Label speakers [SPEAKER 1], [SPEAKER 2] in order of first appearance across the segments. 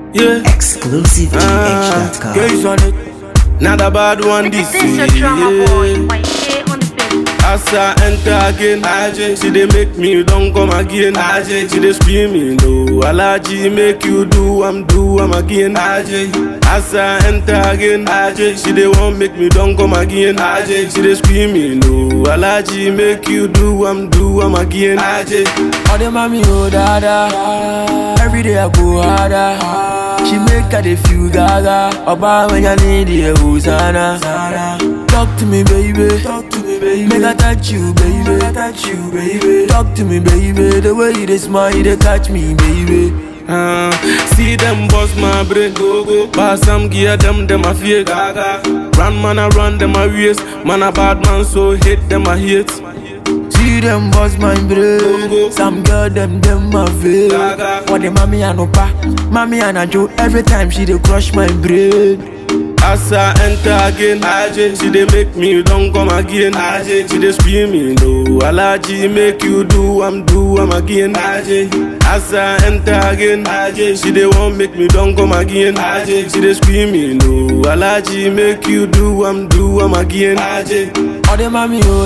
[SPEAKER 1] Yeah.
[SPEAKER 2] ExclusiveGH.com.
[SPEAKER 1] Gaze on it. Not a bad one this
[SPEAKER 3] This is your drama boy,
[SPEAKER 1] year.
[SPEAKER 3] YK on the beat.
[SPEAKER 1] As I enter again, AJ, she dey make me don't come again. AJ, she dey screaming, no. Alaji make you do, I'm do, I'm again. AJ, as I enter again, AJ, she dey want make me don't come again. AJ, she dey screaming, no. Alaji make you do, I'm do, I'm again. AJ,
[SPEAKER 4] All the mommy oh dada Every day I go harder She make her dey feel gaga Oba when you need the Hosanna Talk to me baby Talk to me baby Make I touch you baby touch you baby Talk to me baby The way you dey smile you dey catch me baby
[SPEAKER 1] Uh, see them bust my brain go go Pass some gear them them a fear gaga Run man a run them a race Man a bad man so hate them a hate
[SPEAKER 4] See them bust my brain Some girl them them my veil
[SPEAKER 1] Gaga.
[SPEAKER 4] For the mommy and opa Mommy and a Joe Every time she dey crush my brain
[SPEAKER 1] As I enter again AJ she dey make me don't come again AJ she dey screaming no Alaji make you do I'm do I'm again AJ As I enter again AJ she dey want make me don't come again AJ she dey screaming no Alaji make you do I'm do I'm again AJ
[SPEAKER 4] All the mommy oh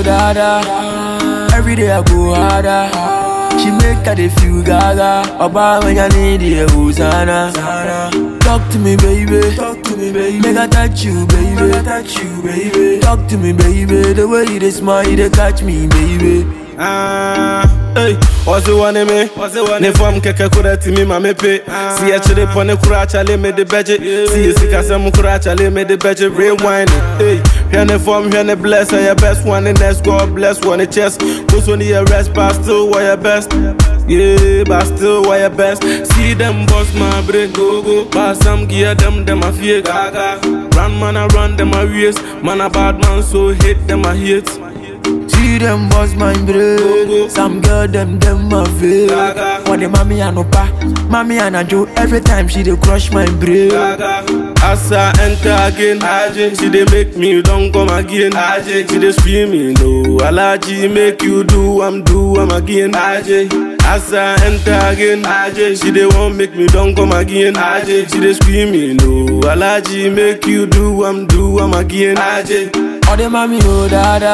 [SPEAKER 4] dada Every day I go harder She make her dey feel gaga Oba when you need the Hosanna Talk to me baby Talk to me baby Make I touch you baby touch you baby Talk to me baby The way you dey smile you dey catch me baby
[SPEAKER 1] Ah, hey, what's the one me? Ne fam keke kura ti mi ma me pe. Si e chire pone kura chale me de beje. Si e sika se mu kura chale me de beje. Rewind it, hey. Here ne fam, here ne bless, are your best one and that's God bless one the chest. Cause when you rest, but still why your best. Yeah, but still why your best. See them bust my brain go go. Pass some gear them them a fear gaga. Run man a run them a race. Man a bad man so hate them a hate.
[SPEAKER 4] See them bust my brain Some girl them them my veil
[SPEAKER 1] Gaga.
[SPEAKER 4] For the mommy and opa Mommy and a Joe Every time she dey crush my brain
[SPEAKER 1] As I enter again, AJ, she dey make me don't come again. AJ, she dey screaming, no. Alaji make you do, I'm do, I'm again. AJ, as I enter again, AJ, she dey want make me don't come again. AJ, she dey screaming, no. Alaji make you do, I'm do, I'm again. AJ.
[SPEAKER 4] All the mommy oh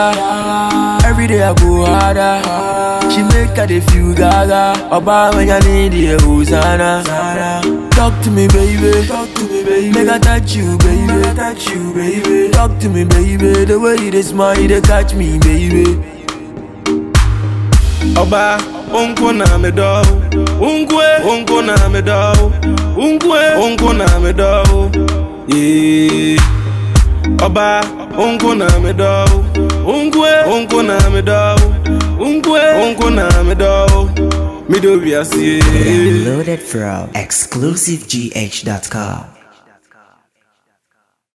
[SPEAKER 4] dada Every day I go harder She make her dey feel gaga Oba when you need the Hosanna Talk to me baby Talk to me baby Make I touch you baby touch you baby Talk to me baby The way you dey smile you dey catch me baby
[SPEAKER 1] Oba, unko na me do, unkwe, unko na me do, unkwe, unko na me do, yeah. Oba, unko na me do, unkwe, unko na me do, unkwe, unko na me do, me do we are see.
[SPEAKER 2] Downloaded from ExclusiveGH.com.